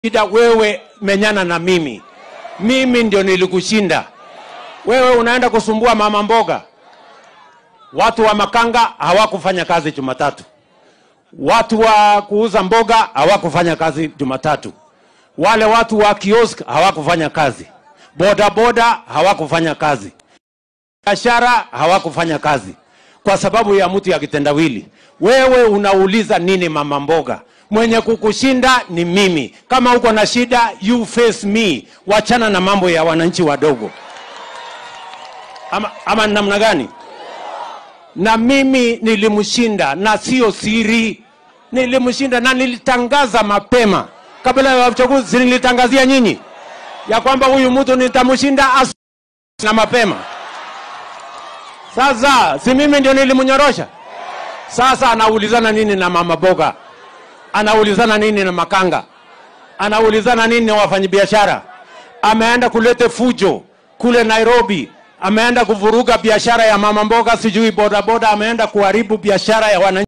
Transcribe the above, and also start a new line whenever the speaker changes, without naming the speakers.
shida wewe menyana na mimi mimi ndio nilikushinda wewe unaenda kusumbua mama mboga watu wa makanga hawakufanya kazi jumatatu watu wa kuuza mboga hawakufanya kazi jumatatu wale watu wa kiosk hawakufanya kazi bodaboda hawakufanya kazi biashara hawakufanya kazi kwa sababu ya mtu ya kitendawili wewe unauliza nini mama mboga mwenye kukushinda ni mimi kama uko na shida you face me wachana na mambo ya wananchi wadogo ama, ama namna gani na mimi nilimshinda na sio siri nilimshinda na nilitangaza mapema kabla ya uchaguzi nilitangazia nyinyi ya kwamba huyu mtu nitamshinda asu- na mapema sasa si mimi ndio nilimnyorosha sasa anaulizana nini na mama boga anaulizana nini na makanga anaulizana nini na wafanyabiashara ameenda kulete fujo kule nairobi ameenda kuvuruga biashara ya mama mboga sijui bodaboda ameenda kuharibu biashara ya wananchi